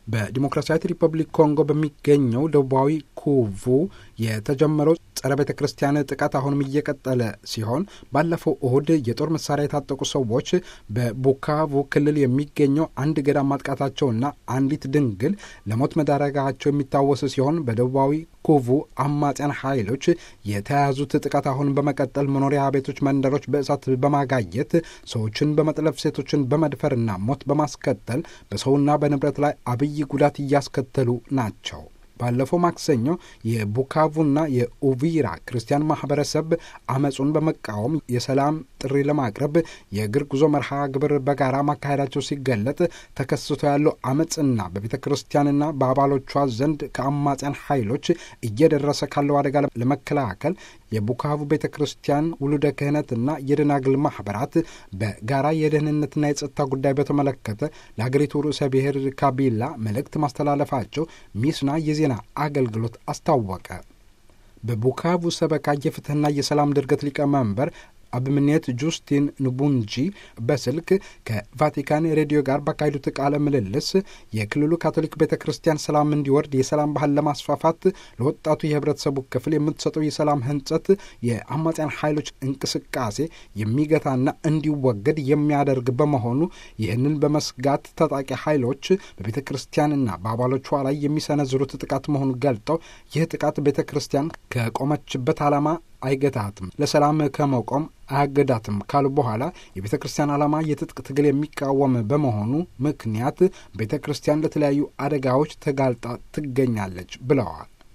በዲሞክራሲያዊት ሪፐብሊክ ኮንጎ በሚገኘው ደቡባዊ ኩቡ የተጀመረው ጸረ ቤተ ክርስቲያን ጥቃት አሁንም እየቀጠለ ሲሆን ባለፈው እሁድ የጦር መሳሪያ የታጠቁ ሰዎች በቡካቩ ክልል የሚገኘው አንድ ገዳም ማጥቃታቸውና አንዲት ድንግል ለሞት መዳረጋቸው የሚታወስ ሲሆን በደቡባዊ ኩቡ አማጽያን ኃይሎች የተያዙት ጥቃት አሁን በመቀጠል መኖሪያ ቤቶች፣ መንደሮች በእሳት በማጋየት ሰዎችን በመጥለፍ ሴቶችን በመድፈርና ሞት በማስከተል በሰውና በንብረት ላይ አብይ ጉዳት እያስከተሉ ናቸው። ባለፈው ማክሰኞ የቡካቩና የኡቪራ ክርስቲያን ማህበረሰብ አመፁን በመቃወም የሰላም ጥሪ ለማቅረብ የእግር ጉዞ መርሃ ግብር በጋራ ማካሄዳቸው ሲገለጥ ተከስቶ ያለው አመፅና በቤተ ክርስቲያንና በአባሎቿ ዘንድ ከአማጽያን ኃይሎች እየደረሰ ካለው አደጋ ለመከላከል የቡካቩ ቤተ ክርስቲያን ውሉደ ክህነትና የደናግል ማኅበራት በጋራ የደህንነትና የጸጥታ ጉዳይ በተመለከተ ለሀገሪቱ ርዕሰ ብሔር ካቢላ መልእክት ማስተላለፋቸው ሚስና የዜና አገልግሎት አስታወቀ። በቡካቩ ሰበካ የፍትህና የሰላም ድርገት ሊቀመንበር አብምኔት ጁስቲን ንቡንጂ በስልክ ከቫቲካን ሬዲዮ ጋር ባካሄዱት ቃለ ምልልስ የክልሉ ካቶሊክ ቤተ ክርስቲያን ሰላም እንዲወርድ የሰላም ባህል ለማስፋፋት ለወጣቱ የህብረተሰቡ ክፍል የምትሰጠው የሰላም ህንጸት የአማጽያን ኃይሎች እንቅስቃሴ የሚገታና እንዲወገድ የሚያደርግ በመሆኑ ይህንን በመስጋት ታጣቂ ኃይሎች በቤተ ክርስቲያንና በአባሎቿ ላይ የሚሰነዝሩት ጥቃት መሆኑን ገልጠው ይህ ጥቃት ቤተ ክርስቲያን ከቆመችበት ዓላማ አይገታትም፣ ለሰላም ከመቆም አያገዳትም ካሉ በኋላ የቤተ ክርስቲያን ዓላማ የትጥቅ ትግል የሚቃወም በመሆኑ ምክንያት ቤተ ክርስቲያን ለተለያዩ አደጋዎች ተጋልጣ ትገኛለች ብለዋል።